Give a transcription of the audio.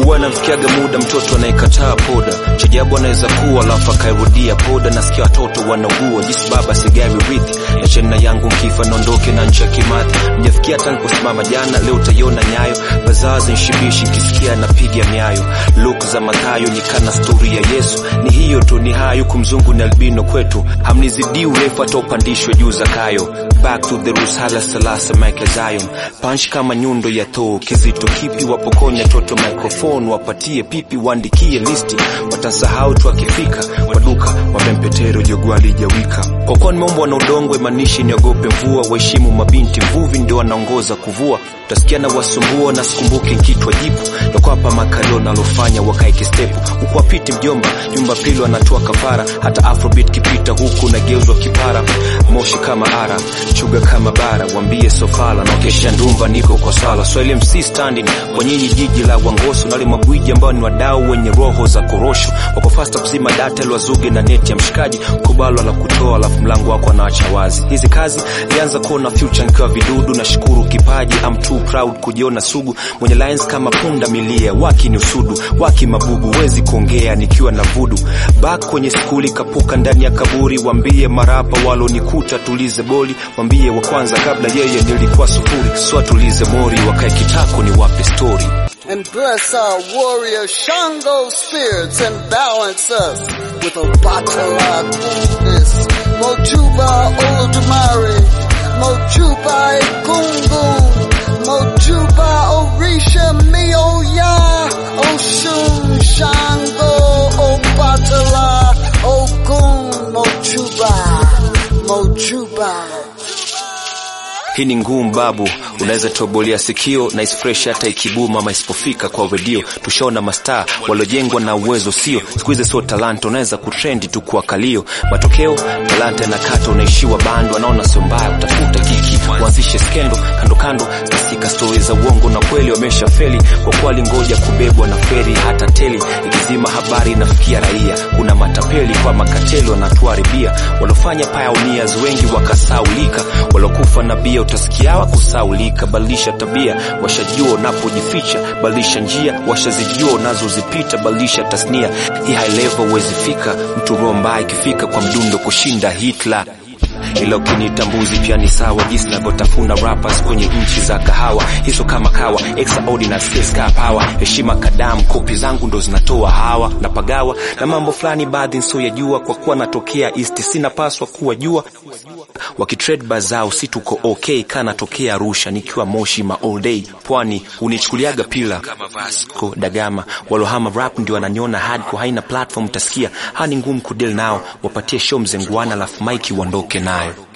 huwa namfikiaga muda mtoto anayekataa poda chajabu anaweza kuwa alafu akairudia poda nasikia watoto wanaugua jinsi baba sigari rithi na chena yangu mkifa naondoke na nchi ya kimathi mjafikia hata niliposimama jana leo utaiona nyayo bazazi nshibishi nkisikia napiga miayo luk za mathayo ni kana stori ya yesu ni hiyo tu ni hayo kumzungu ni albino kwetu hamnizidii urefu hata upandishwe juu zakayo back to the roots hala salasa Michael Zion punch kama nyundo ya thoo kizito kipi wapokonya toto microphone wapatie pipi waandikie listi watasahau tu akifika kwa duka wamempetero jogwa lijawika kwa kuwa nimeumbwa na udongo imanishi niogope mvua waheshimu mabinti mvuvi ndio wanaongoza kuvua utasikia na wasumbua na sikumbuki nkitwa jipu nakwapa makalio nalofanya wakaeke stepu huku apiti mjomba nyumba pili wanatoa kafara hata afrobit kipita huku nageuzwa kipara moshi kama ara chuga kama bara wambie sofala naokesha ndumba niko kwa sala swahili mc standing kwa nyinyi jiji la wangoso nale magwiji ambao ni wadau wenye roho za korosho wako fasta kuzima data lwazuge na neti ya mshikaji kubalwa la kutoa alafu mlango wako anaacha wazi hizi kazi lianza kuona future nikiwa vidudu na shukuru kipaji I'm too proud kujiona sugu mwenye lines kama punda milia waki ni usudu waki mabubu wezi kuongea nikiwa na vudu bak kwenye skuli kapuka ndani ya kaburi wambie marapa walonikuta tulize boli wambie wa kwanza kabla yeye nilikuwa sufuri swa tulize mori wakae kitako ni wape story and bless our warrior Shango spirits and balance us with a bottle of coolness. Mojuba Olodumare, Mojuba Egungun, Mojuba Orisha Mioya, Oshun Shango Obatala, Ogun Mojuba, Mojuba. hii ni ngumu babu unaweza tobolea sikio na isfresh hata ikibuma ama isipofika kwa redio tushaona mastaa waliojengwa na uwezo sio siku hizi sio talanta unaweza kutrendi tu kwa kalio matokeo talanta inakata unaishiwa bando anaona sio mbaya utafuta kiki uanzishe skendo kando kando stasika stori za uongo na kweli wamesha feli kwa kuwa lingoja kubebwa na feri hata teli ikizima habari inafikia raia kuna matapeli kwa makateli wanatuharibia waliofanya pioneers wengi wakasaulika waliokufa na bia utasikia wakusaulika badilisha tabia washajua unapojificha badilisha njia washazijua unazozipita badilisha tasnia hii high level huwezi fika mtu roho mbaya ikifika kwa mdundo kushinda hitler ila ukiniita mbuzi pia ni sawa jinsi navyotafuna rappers kwenye nchi za kahawa hizo kama kawa extraordinary skills ka power heshima kadamu kopi zangu ndo zinatoa hawa na pagawa na mambo fulani baadhi nsioyajua kwa kuwa natokea east sinapaswa kuwa jua wakitrade bazao si tuko okay kanatokea arusha nikiwa moshi ma all day pwani unichukuliaga pila kama vasco dagama walohama rap ndio wananiona hardcore haina platform utasikia hani ngumu kudil nao wapatie show mzenguana alafu maiki uondoke nayo